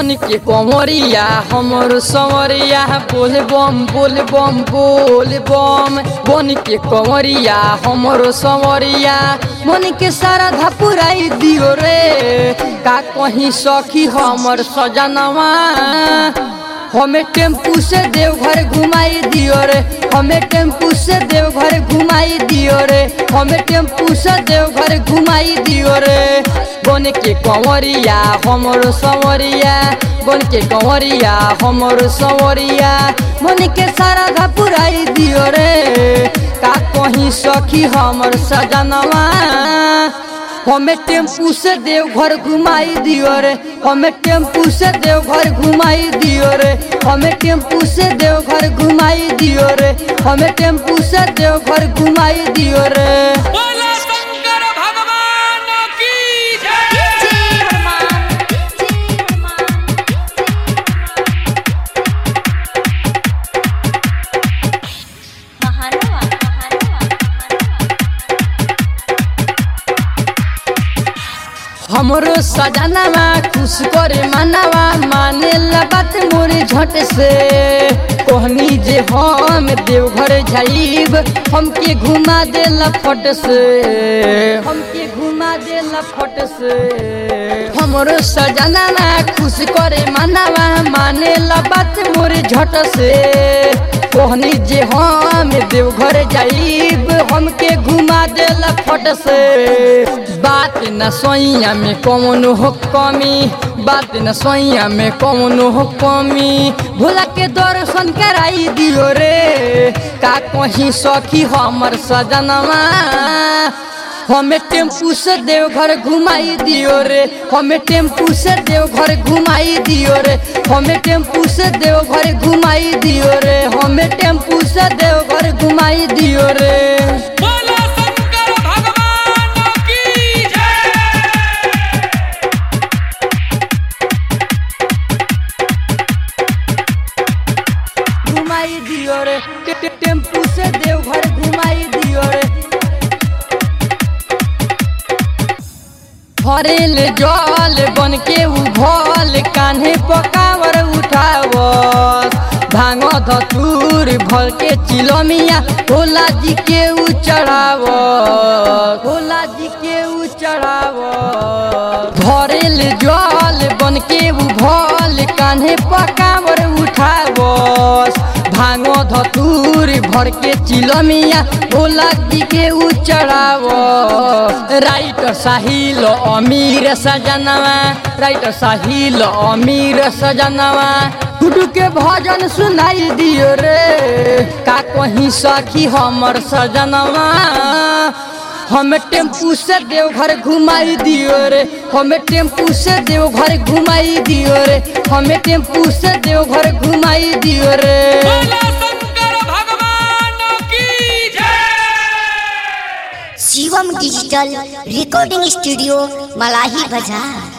बन के कमरिया हमर संवरिया बोल बम बोल बम बोल बम बन के कमरिया हमर संवरिया मन के सारा धपुराई दियो रे का कहीं सखी हमर सजनवा हमें टेम्पू से देवघर घुमाई दियो रे हमें टेम्पू से देवघर घुमाई दियो रे हमें टेम्पू से देवघर घुमाई दियो रे बन के कंवरिया हमर संवरिया बन के कंवरिया हमर संवरिया मन के सारा घपुराई दियो रे का कहीं सखी हमर सजनवा हमें टेम्पू से देवघर घुमाई दियो रे हमें टेम्पू से देवघर घुमाई दियो रे हमें टेम्पू से देवघर घुमाई दियो रे हमें टेम्पू से देवघर घुमाई दियो रे बोला शंकर भगवान की जय जय हनुमान जय हनुमान महानवा महानवा हमरो सजनवा खुश करे मनवा माने बात मोरे झट से कहनी जे हम देवघर जाइब हमके घुमा देला फट से हमके घुमा देला फट से हमरो सजनवा खुश करे मनवा माने बात मोरे झट से कहनी जे हम देवघर जाइब हमके घुमा देला फट से बात न सोइया में कौन हो कमी बात न सोइया में कौन हो कमी भोला के दर्शन कराई दियो रे का कहीं सखी हमर सजनवा हमें टेम्पू से देवघर घुमाई दियो रे हमें टेम्पू से देवघर घुमाई दियो रे हमें टेम्पू से देवघर घुमाई दियो रे हमें टेम्पू से देवघर घुमाई दियो रे बोला शंकर भगवान की जय घुमाई दियो रे टे- टे- टेम्पू से देवघर घुमाई दियो रे भरेल जल बन के उ भल कान्हे पकावर उठावस भांग धतूर भर के चिलमिया भोला जी के उ चढ़ावस भोला जी के उ चढ़ावस भरेल जल बन के उ भल कान्हे पकावर उठावस भांगो धतूर भर के चिलमिया भोला जी के उ चढ़ाव राइटर साहिल अमीर सजनवा राइटर साहिल अमीर सजनवा गुडू के भजन सुनाई दियो रे का कहीं सखी हमर सजनवा हमें टेम्पू से देवघर घुमाई दियो रे हमें टेम्पू से देवघर घुमाई दियो रे हमें टेम्पू से देवघर घुमाई दियो रे बोला शंकर भगवान की जय Shivam digital recording studio Malahi बाजार